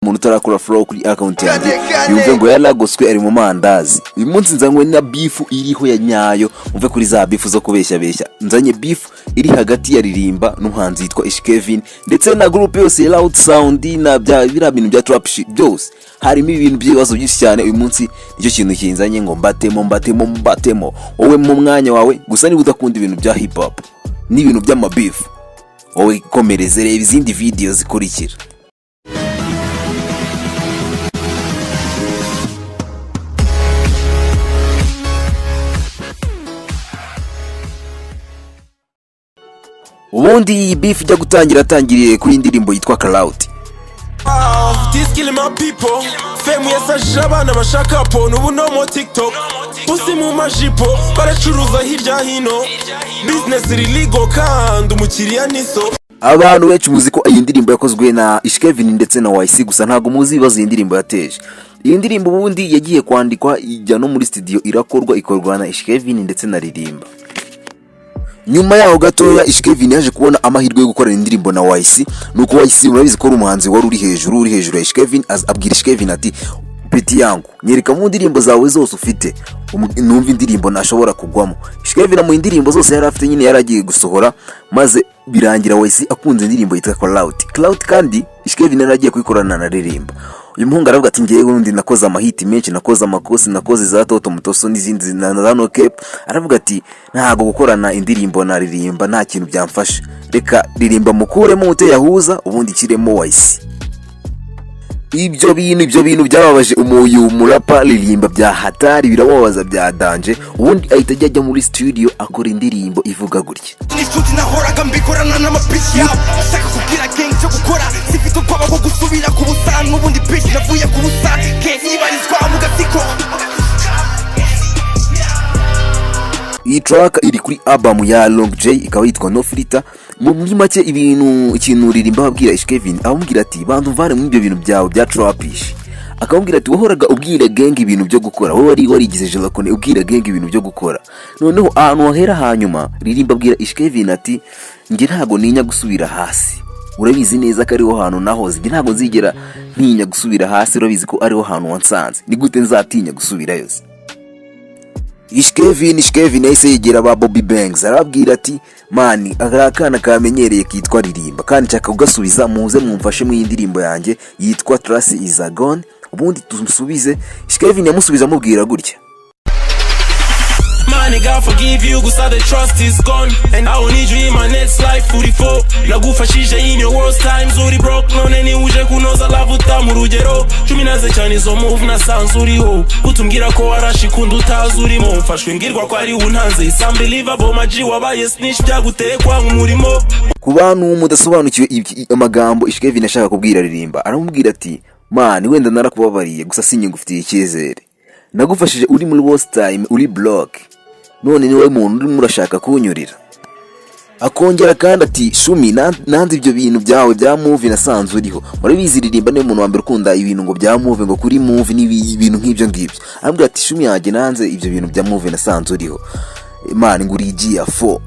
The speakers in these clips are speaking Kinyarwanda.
umuntu utarakora flow kuri account yanjye yumve ngo yaragoswe ari mu mandazi uyu munsi nzanywe na beef iriho ya nyayo muve kuri za beef zo kubeshya beshya nzanye beef iri hagati ya ririmba n'umuhanzi yitwa Ish Kevin ndetse na group yose ya Loud Sound na bya biriya bintu bya trap shit byose harimo ibintu by'ibibazo byinshi cyane uyu munsi nicyo kintu kinzanye ngo mbatemo mbatemo mbatemo wowe mu mwanya wawe gusa niba udakunda ibintu bya hip hop n'ibintu by'amabifu wowe komereze reba izindi video zikurikira ubundi iyi bifu ijya gutangira atangiriye kuri indirimbo yitwa karawuti disikili ma pipo femu yasajije abana bashaka po n'ubu no mu tiktok pusi mu majipo baracuruza hirya hino bizinesi iriligo kandi umukiriya ni so abantu benshi muzi ko iyi ndirimbo yakozwe na ishikevin ndetse na wayisi gusa ntabwo muzi ibibazo iyi ndirimbo yateje iyi ndirimbo ubundi yagiye kwandikwa ijya no muri studio irakorwa ikorwa na ishikevin ndetse na ririmba nyuma yaho gatoya ishikevin yaje kubona amahirwe yo gukorana indirimbo na wayisi nuko wayisi murabizi ko ari umuhanzi wari uri hejuru uri hejuru ya ishikevin abwira ishikevin ati peti yangu nyereka mu ndirimbo zawe zose ufite umu- numva indirimbo ntashobora kugwamo shikevina mu indirimbo zose yari afite nyine yari agiye gusohora maze birangira wese akunze indirimbo yitwa clout clout kandi shikevina yari agiye kuyikorana na ririmba uyu muhungu aravuga ati ngewe undi nakoze amahiti menshi nakoze amakosi nakoze za toto mutoso n'izindi na na za no cap aravuga ati ntabwo gukorana indirimbo na ririmba nta kintu byamfasha reka ririmba mukuremo uteyahuza ubundi kiremo wayisi ibyo bintu ibyo bintu byababaje umuyu murapa ririmba bya hatari birababaza bya danje ubundi ahita ajya ajya muri studio akora indirimbo ivuga gutya n'inshuti nahoraga mbikorana n'amapiki yabo nshaka kubwira gang cyo gukora sifite ubwoba bwo gusubira ku busa n'ubundi bitch navuye ku busa gang ibarizwa mu gatsiko iyi track iri kuri album ya Long J ikaba yitwa No Filter mu muri make ibintu ikintu ririmba ababwira Ish Kevin amubwira ati bantu mvane muri ibyo bintu byawe bya trapish akamubwira ati wahoraga ubwira genge ibintu byo gukora wowe wari warigize jelakone ubwira genge ibintu byo gukora noneho ahantu wahera hanyuma ririmba abwira Ish Kevin ati njye ntago ninya gusubira hasi urabizi neza ko ariho hantu nahoze njye ntago nzigera ntinya gusubira hasi urabizi ko ariho hantu wansanze ni gute nzatinya gusubirayo se?" ishikevini ishikevini yahise yegera ba bobi banks arababwira ati mani aka akana kamenyereye kitwa ririmba kandi nshaka kugasubiza muze mwumfashe mu indirimbo yanjye yitwa trasi izagone ubundi tumusubize ishikevini yamusubiza amubwira gutya My nigga, I forgive you, gusa the trust is gone And I will need you in my next life, uri fo Nagufashije in your worst times, uri broke None ni uje kunoza love uta mu rugero Cumi naze cyane izo move nasanze uriho Utumbwira ko warashikunda utazi urimo Mfashwe ngirwa ko ari untanze It's unbelievable, my G wabaye snitch Byaguteye kwanga umurimo ku bantu mudasobanukiwe iby- amagambo ishikevini ashaka kubwira ririmba aramubwira ati mani wenda narakubabariye gusa sinyigufitiye icyizere nagufashije uri muri worst time uri block none ni wowe muntu urimo urashaka kunyurira akongera kandi ati shumi na- nanze ibyo bintu byawe bya muvi nasanze uriho murabizi ririmba niwe muntu wa mbere ukunda ibintu ngo bya muvi ngo kuri muvi n'ibintu nk'ibyo ngibyo arambwira ati shumi yanjye nanze ibyo bintu bya muvi nasanze uriho imana ngo uri igiya fo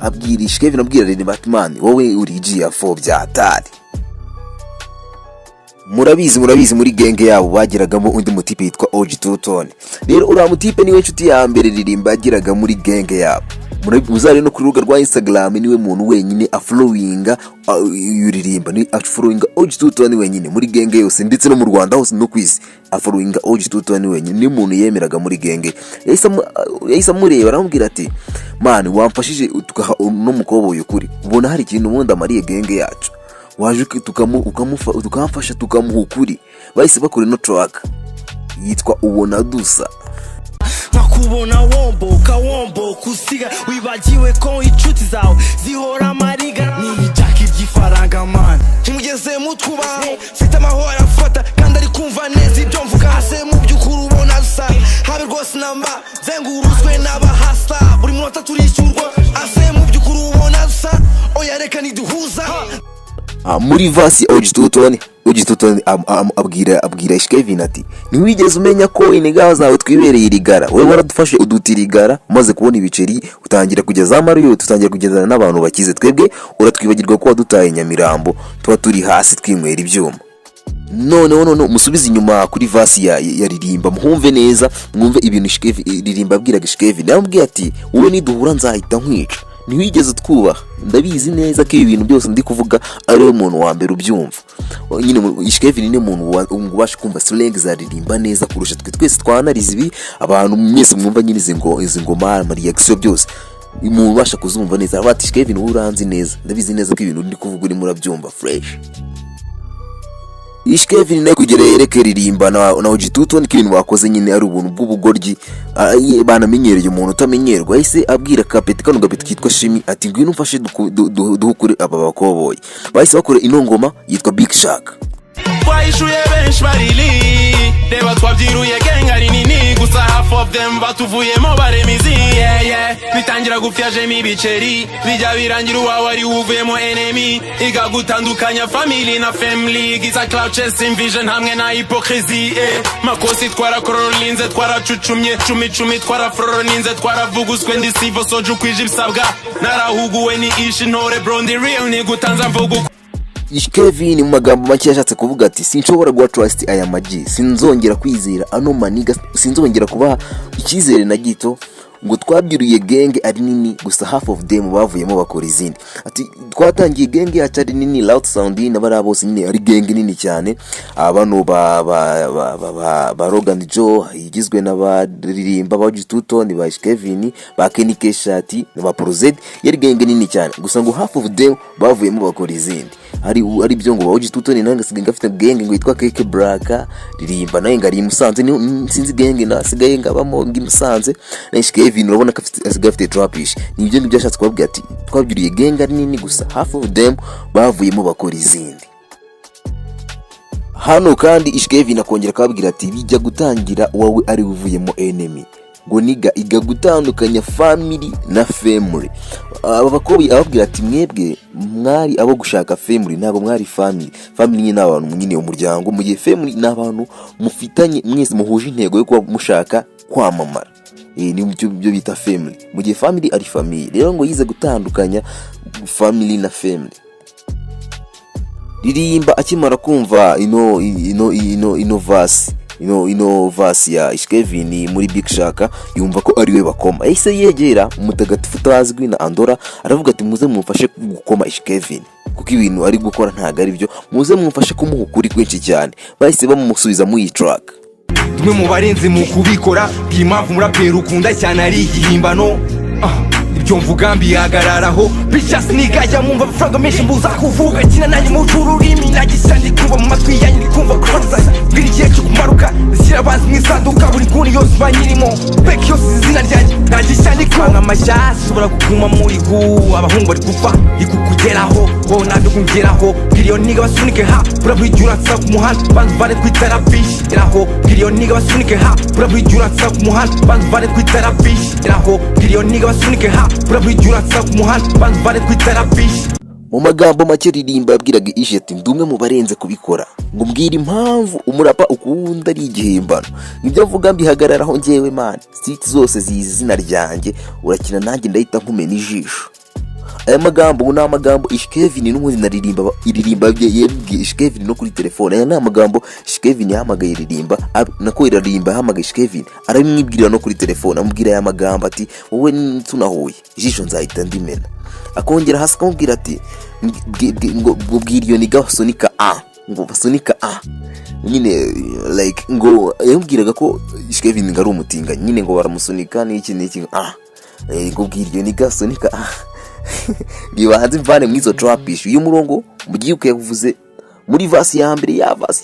abwira ishikevin abwira ririmba ati mani wowe uri igiya fo bya hatari murabizi murabizi muri genge yabo bagiragamo undi mutipe yitwa oji tutone rero uriya mutipe niwe nshuti ya mbere ririmba yagiraga muri genge yabo Murabi- muzare no ku rubuga rwa instagram niwe muntu wenyine afurowinga ririmba ni afurowinga oji tutone wenyine muri genge yose ndetse no mu rwanda hose no ku isi afurowinga oji tutone wenyine ni umuntu yemeraga muri genge yahise amu- yahise amureba aramubwira ati mani wamfashije tugaha uno mukobwa uyu kuri ubona hari ikintu ubundi amariye genge yacu waje uki- tukamu- ukamufa- tukamufasha tukamuha ukuri bahise bakora ino track yitwa ubona dusa nkakubona womboka womboka usiga wibagiwe ko inshuti zawe zihora amariga niyijyaka iby'ifaranga mani kimugeze mu twubaho mfite amahoro afata kandi ari kumva neza ibyo mvuga hase mu by'ukuri ubona asa habe rwose namba zengurutswe n'abahasa buri munota turishyurwa hase mu by'ukuri ubona asa oya reka niduhuza Ah, muri vasi ya ogitutone ogitutone abwira abwira ishikevin ati ntiwigeze umenya ko inigaba zawe twibereye irigara wowe waradufashe uduta irigara umaze kubona ibiceri utangira kujya za mariyo tutangira kugendana n'abantu bakize twebwe uratwibagirwa ko wadutaye nyamirambo tuba turi hasi twinywera ibyuma noneho noneho musubize inyuma kuri vasi ya, ya ririmba mwumve neza mwumve ibintu Shikevi- ririmba abwiraga shikevi yamubwiye ati wowe niduhura nzahita nkwica ntiwigeze twubaha ndabizi neza ko ibi bintu byose ndi kuvuga ari wowe muntu wa mbere ubyumva nyine mu- Shikevi ni niwe muntu wa- ubasha kumva sirengi zaririmba neza kurusha twe twese twanariza ibi abantu mwese mwumva nyine izi ngo- izi ngoma amariyagisiyo byose umuntu ubasha kuzumva neza aravuga ati shikevi wowe uranzi neza ndabizi neza ko ibintu ndi kuvuga urimo urabyumva fureshi ishike vini nayo kugera yereke ririmba na na ugitutu ni kintu bakoze nyine ari ubuntu bw'ubugoryi ah, ye- banamenyereye umuntu utamenyerwa yahise abwira kapeti kano gapeti kitwa shimi ati ngwino umfashe duku- du- du- duhukure aba bakoboyi bahise bakora ino ngoma yitwa big shark twahishuye benshi barili reba twabyiruye genga rinini gusa half of them batuvuyemo baremizi yeah, yeah. bitangira gufyajemo ibiceri bijya birangira uwawe ari wuvuyemo enemi igagutandukanya family na family giza clouches vision hamwe na hypocrisy eh. makosi twarakororolinze twaracucumye cumi cumi twaraforoninze twaravuguswe ndi sivo soje uko ije ibisabwa narahuguwe ni ishi ntore brondi real nigutanza mvugo Kevin mu magambo make yashatse kuvuga ati sinshobora guha trust aya magi sinzongera kwizera ano maniga sinzongera kubaha icyizere na gito ngo twabyuriye genge ari nini gusa half of them bavuyemo bakora izindi ati twatangiye genge yacu ari nini loud sound na bariya bose nyine ari genge nini cyane Ah, bano ba ba ba ba ba, ba Rogan Joe igizwe n'abaririmba ba Gituto ni ba Kevin ba Kenny Keshati na ba Prozed yari genge nini cyane gusa ngo half of them bavuyemo bakora izindi ari ari byo ngo bawoji tutoni nange sigaye ngafite genge ngo yitwa keke braka ririmba nawe ngari musanze ni mm, sinzi genge nasigaye ngabamo ngi musanze na Kevin urabona ko afite asigaye afite trapish ni ibyo ngibyo yashatse kubabwira ati twabyuriye genge ari nini gusa half of them bavuyemo bakora izindi hano kandi ishikevin akongera akababwira ati bijya gutangira wowe ari we uvuyemo enemy ngo niga iga gutandukanya family na family aba bakobwa ababwira ati mwebwe mwari abo gushaka family ntabwo mwari family family nyine ni abantu nyine umuryango mu gihe family ni abantu mufitanye mwese muhuje intego yo kuba mushaka kwamamara Eh, ni byo byo bita family mu gihe family ari family rero ngo yize gutandukanya family na family ririmba akimara kumva ino ino ino ino vasi ino ino vasi ya Ishkevin muri Big Shaka yumva ko ari we bakoma yahise yegera umutagatifu utazwi na Andora aravuga ati muze mumfashe gukoma Ishkevin kuko ibintu ari gukora ntabwo ari byo muze mumfashe kumuha ukuri kwinshi cyane bahise bamusubiza mu iyi track umwe mu barenze mu kubikora bw'impamvu umuraperi ukunda cyane ari igihimbano Ah, ibyo mvuga mbihagararaho bicasi nigajya mwumva amafaranga menshi mbuza kuvuga kina nanjye mu rurimi nagisa ndi kumva mu matwi yanyu ndi kumva kuranzanya mbwira igihe cyo kumaruka zishyira abanzi mu isanduka buri kuni yose mba nyirimo beki yose izi izina ryanjye nagisa ndi kumva amashasi ushobora kuguma muri gu abahungu bari gupfa ikukugeraho wowe nabyo kungeraho bwiriyo niga basunike ha buraburi igihe uransa ku muhanda banza uvane ku itarabishi iraho bwiriyo niga basunike ha buraburi igihe uransa ku muhanda banza uvane ku itarabishi iraho bwiriyo niga basunike ha buraburi igihe uransa ku muhanda banza uvane ku itarabishi mu magambo make ririmba yabwiraga ishe ati ndi umwe mu barenze kubikora ngo mbwira impamvu umurapa ukunda ari igihimbano nibyo avuga mbihagararaho ngewe mani siti zose zizi izina ryanjye urakina nanjye ndahita nkumena ijisho aya magambo ubu ni amagambo ishikevini n'ubundi na ririmba ba- iririmba bye yabwiye ishikevini no kuri telefone aya ni amagambo ishikevini yahamagaye ririmba ab- nako irarimba yahamagaye ishikevini arabimwibwirira no kuri telefone amubwira aya magambo ati wowe n- tunahuye ijisho nzahita ndimena akongera hasi akamubwira ati "Mbwi- bwi- bwi- ngo ngo bwira iyo niga basunika a ngo basunika a nyine eh, like ngo yamubwiraga ko ishikevini ngo ari umutinganyi nyine ngo baramusunika n'iki n'iki ngo a Eh, ngo bwira iyo niga basunika a ngibanze mvane mu izo trapish uyu murongo mugiye ukayavuze muri vasi ya mbere ya vasi